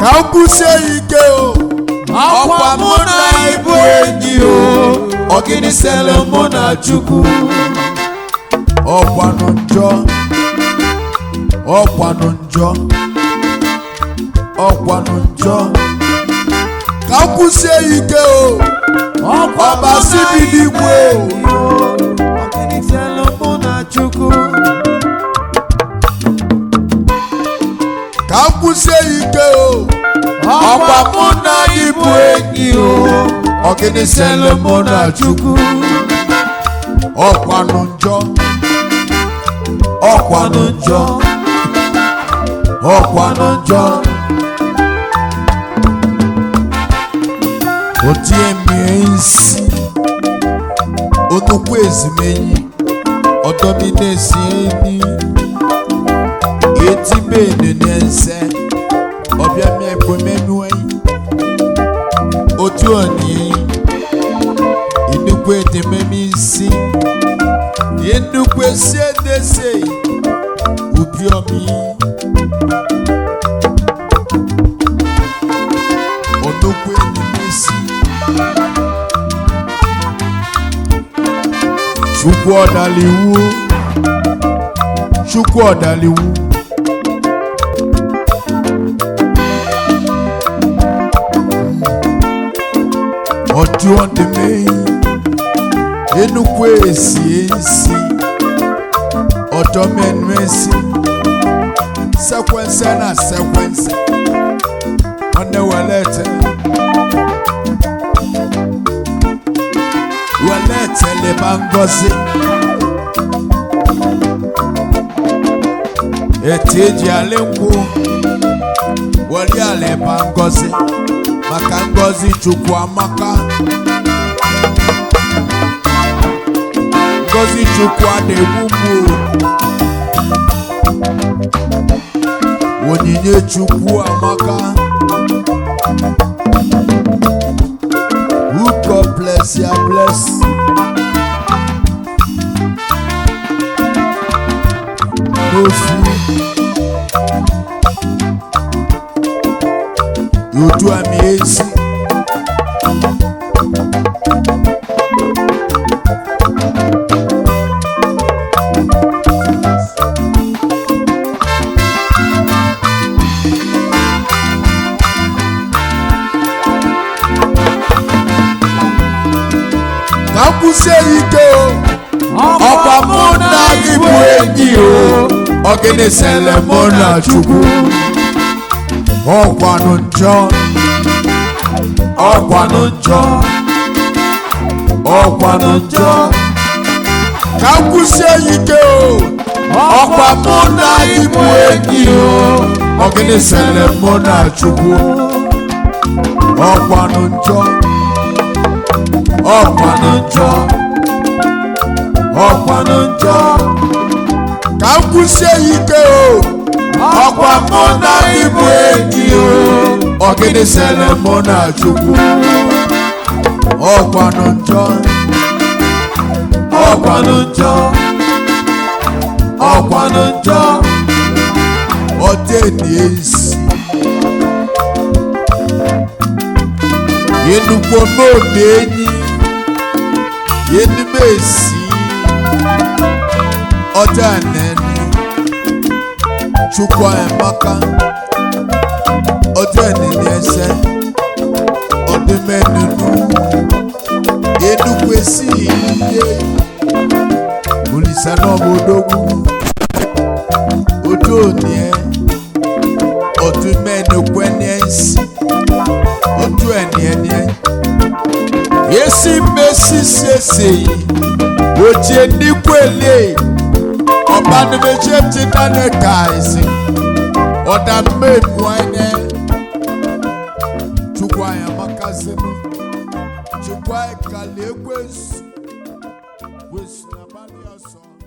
ka m kwụsie ike o ọkwa mụ na ịbụ enyi o ọgịnị sele mụ na chukwu ọkwanụ njọ ọkwanụ njọ ọkwanụ njọ ka m kwụsie ike o ọbasi bi n'igwe o ọgịnị sele mụ na chukwu ka m kwụsie ike o ọkwa mụ na ịbụ enyi o ọgịnị sele mụ na chukwu ọkwanụ njọ ọkwanụ njọ ọkwanụ njọ otie mmiri nsi onukwu ezimenyi ọdọmi na-esi eni eti benu n'ense ọbịa mi ekwemenu enyi otu oni nnukwu edememe isi nnukwu esi edese ubi omi nnukwu edemesi chukwu ọdaliwu chukwu ọdaliwu ọdụ ọdịmeyi enukwu esi esi ọdọ mẹnu esi sẹkwẹnsẹ na sẹkwẹnsẹ ọnẹ wẹlẹtẹ wẹlẹtẹ lè má ngọzi ètí èjì alẹ nkwu wọlé alẹ má ngọzi maka ngọzi chukwu amaka. ngozi chukwu a na-egbu mgbu onyinye chukwu amaka who God bless ya bless n'ofu otu ami ezi ka m kwụsie ike o ọkwa mụ na gị bụ enyi o ọgịnị sele mụ na chukwu ọkwanụ njọ ọkwanụ njọ ọkwanụ njọ ka m kwụsie ike o ọkwa mụ na gị bụ enyi o ọgịnị sele mụ na chukwu ọkwanụ njọ ọkwanụ njọ ọkwanụ njọ ka m kwụsie ike o ọkwa mụ na ịbụ enyi o ọgịnị sele mụ na chukwu ọkwanụ njọ ọkwanụ njọ ọkwanụ njọ ọdịni ezi yenugbo n'obi enyi yenume esi ọdị anani chukwu emaka ọdị anani ẹsẹ ọdị mẹnunu yenugbo esi iye olùsẹ náà mo dógún ojú òní ẹ ọdún mẹnukwu ẹni ẹ ń sìn ojú ẹni ẹni ẹ yesi mmesi siesie yi wòtí nígbò èlé ọba ní méjì ti dáná káàsì ọ̀dà mmèmú ẹni chukwu ayamaka sinu chukwu ayikale ekwesu wesu n'abalị ọsọ.